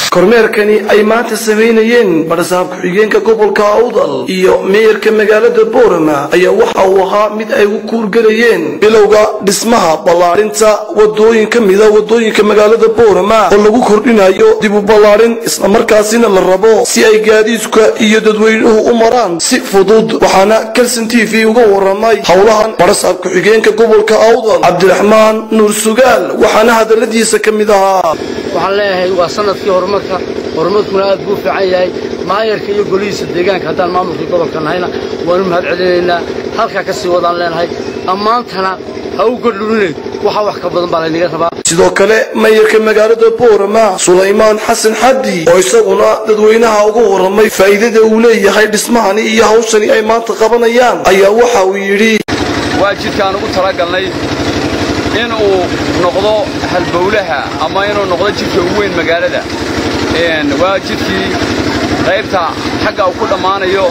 kormeerkani ay maanta samaynayeen barasaab ku-xigeenka gobolka awdal iyo meeyarka magaalada boorama ayaa waxa uu ahaa mid ay u kuurgelayeen bilowga dhismaha ballaadhinta wadooyin ka mida wadooyinka magaalada boorama oo lagu kordhinayo dib u ballaadhin islamarkaasina la rabo si ay gaadiidka iyo dadweynuhu u maraan si fudud waxaana kelson t v uga waramay howlahan barasaab ku-xigeenka gobolka awdal cabdiraxmaan nuur sugaal waxaana hadaladiisa ka mid ahaa waxaan leeyahay waa sanadkii horumarka horumarkuna aad buu fiican yahay maayarka iyo golihiisa deegaanka haddaan maamulkii gobolka nahayna waanu mahad celinaynaa halkaa ka sii wadaan leenahay ammaantana ha u godhulinayd waxaa wax ka badan baa laynaga rabaa sidoo kale mayarka magaalada boorama sulaymaan xasan xaddi oo isaguna dadweynaha uga waramay faa'iidada uu leeyahay dhismahani iyo hawshani ay maanta qabanayaan ayaa waxa uu yidhi waa jidkaan ugu talagalnay inuu noqdo halbowlaha ama inuu noqdo jidka ugu weyn magaalada waa jidkii qaybta xagga uu ku dhammaanayo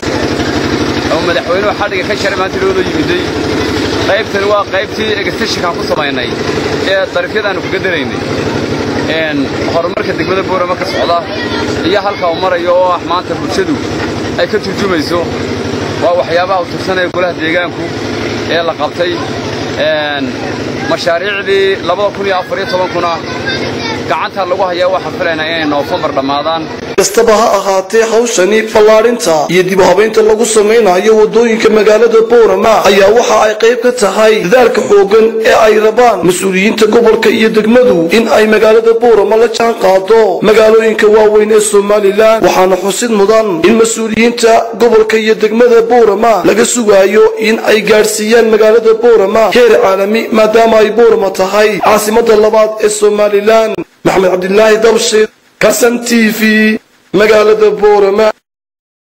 oo madaxweynuhu xadhiga ka sharay maanta loola yimiday qaybtani waa qaybtii egastashinkaan ku samaynay ee darifyadaannu kaga daraynay horumarka degmada boorama ka socda iyo halka uu marayo oo ah maanta bulshadu ay ka turjumayso waa waxyaabaha u tirsanaya golaha deegaanku ee la qabtay mashaariicdii kuna gacanta lagu hayaa waxaan filaynaa inay noofambar dhammaadaan kastaba ha ahaatee hawshani ballaadhinta iyo dib u habaynta lagu samaynayo wadooyinka magaalada boorama ayaa waxa ay qayb ka tahay dadaalka xoogan ee ay rabaan mas-uuliyiinta gobolka iyo degmadu in ay magaalada boorama la jaan qaado magaalooyinka waaweyn ee somalilan waxaana xusid mudan in mas-uuliyiinta gobolka iyo degmada boorama laga sugaayo in ay gaadhsiiyaan magaalada boorama heer caalami maadaama ay boorama tahay caasimada labaad ee somalilan maxamed cabdilaahi dabshid kasan t v magaalada boorama